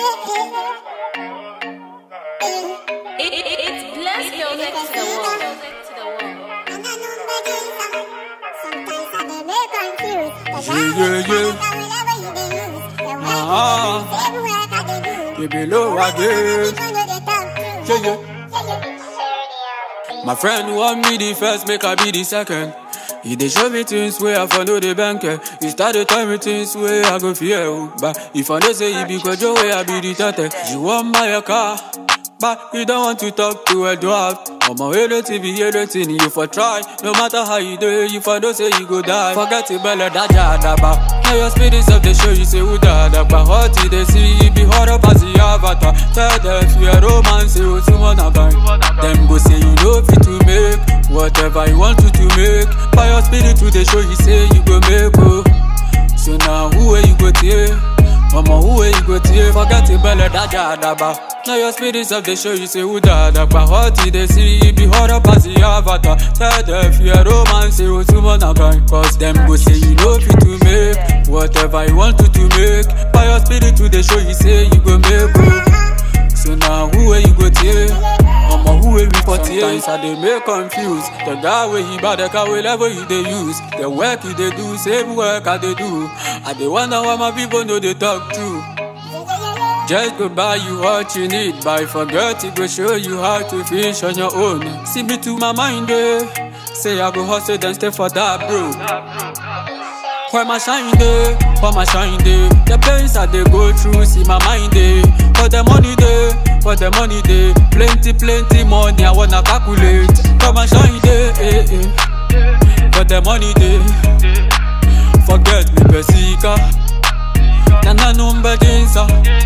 It, it, it's blessed music to the world. To the world. Yeah, yeah. Ah, you below again. Yeah, yeah. My friend want me the first, make I be the second. He dey show me things where I follow the banker. He started tell me things where I go fear. oh. But if I don't say he be kojo where I be the tate. You want buy a car, but you don't want to talk to a dwarf. I'm a relative, be anything you for try. No matter how you do it, if I don't say you go die. Forget it, bella da ja da ba. Now your spirits of the show, you say who da da ba. What did they see? You be hot up as the avatar. Tell them if you a romance, you to wanna buy. Them go say you know fit to make whatever you want to to make. By your spirit to the show, you say you go make oh. So now who are you go take? Mama, who are you go take? Forget it, bella da ja da ba. Now your spirits of the show, you say who da da ba. What did they see? You be hot up as the avatar. Tell them if you a romance, you to wanna buy. Cause them go say you know fit to make whatever you want to to make. By your spirit to the show, you say you go make oh. So now who are you go take? Mama, who will report Sometimes I dey make confused. The guy where he buy the car, whatever you dey use. The work you dey do, same work I dey do. I dey wonder why my people know they talk true. Just go buy you what you need, but forget it go show you how to fish on your own. See me to my mind, eh? Say I go hustle, then stay for that, bro. Where my shine day, where my shine day The pains I they go through, see my mind day For the money day, for the money day Plenty, plenty money I wanna calculate For my shine day, eh, eh. For the money day Forget me, Pesika Nana number dinsa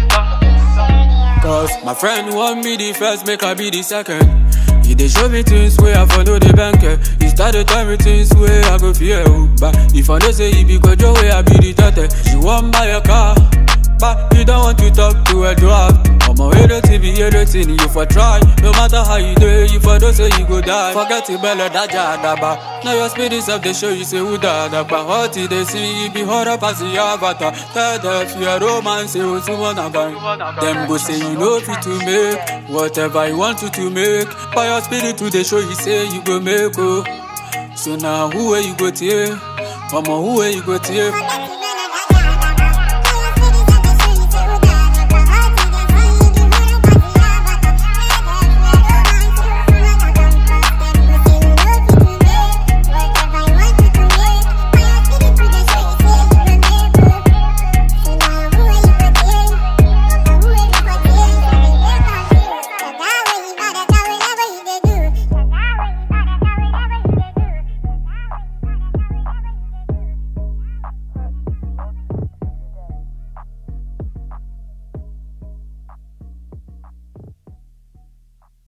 Cause my friend want me the first, make I be the second he dey show me things where I follow the banker. He started tell me things where I go fear. oh. But if I know say he be kojo where I be the tate. You want buy a car, but you don't want to talk to a dwarf. I'm a relative, be anything you for try. No matter how you do it, if I don't say you go die. Forget it, bella da ja da ba. Now your spirits of the show, you say who da da ba. What did they see? You be hot up as the avatar. Tell them if you a romance, you want to wanna buy. Them go say you know fit to make whatever you want to to make. By your spirit to the show, you say you go make oh. So now who are you go take? Mama, who are you go take?